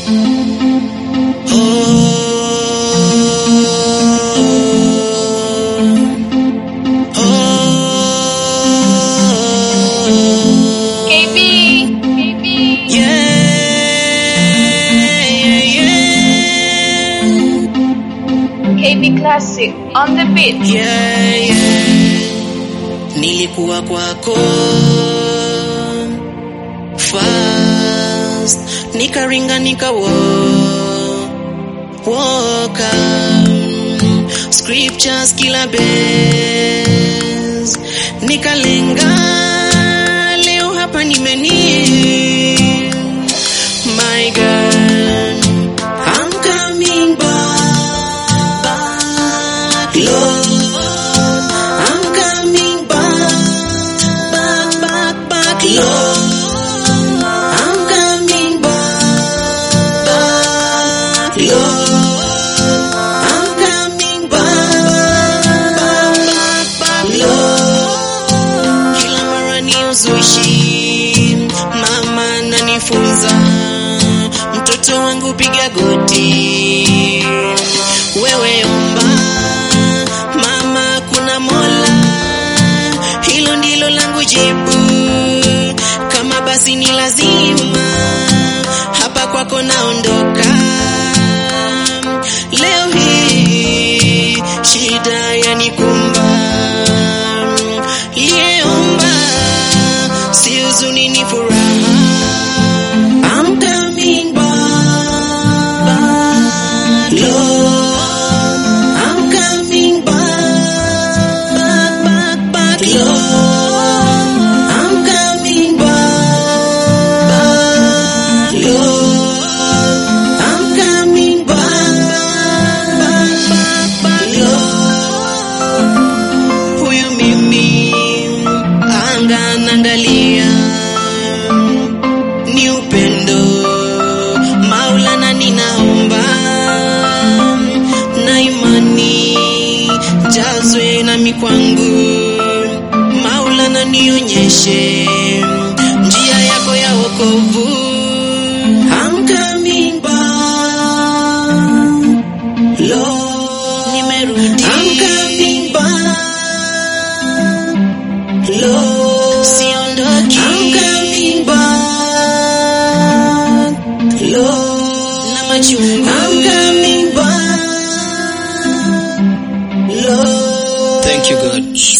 KB. KB. KB Classic on the beat. Yeah, yeah. Nilikuwa kwako fast, nikaringa nikawo woka scriptures kila base nikalenga leo hapa nimeni my God I'm coming back, back, Lord. I'm coming back, back, back, back, Lord. I'm coming back, back, Lord. I'm coming back, back, back, Lord. Kila mara ni uzushi, mama nanifunza, mtoto wangu piga goti, wewe omba, mama kuna mola, hilo ndilo langu jibu, kama basi ni lazima, hapa kwako naondoka, leo hii shida yanikumba, liyeomba si huzuni ni furaha. I'm coming back, back, Lord. I'm coming back, back, back, back, Lord. I'm coming back, back, Lord. I'm coming back, back, back, back, Lord. Huyu mimi anga naangalia ni upendo Maulana, ninaomba na imani jazwe nami kwangu Maulana, nionyeshe njia yako ya wokovu. I'm coming back, Lord, nimerudi. I'm coming back, Lord, siondoki. I'm coming back, Lord, na machungu. I'm coming back, Lord. Thank you, God.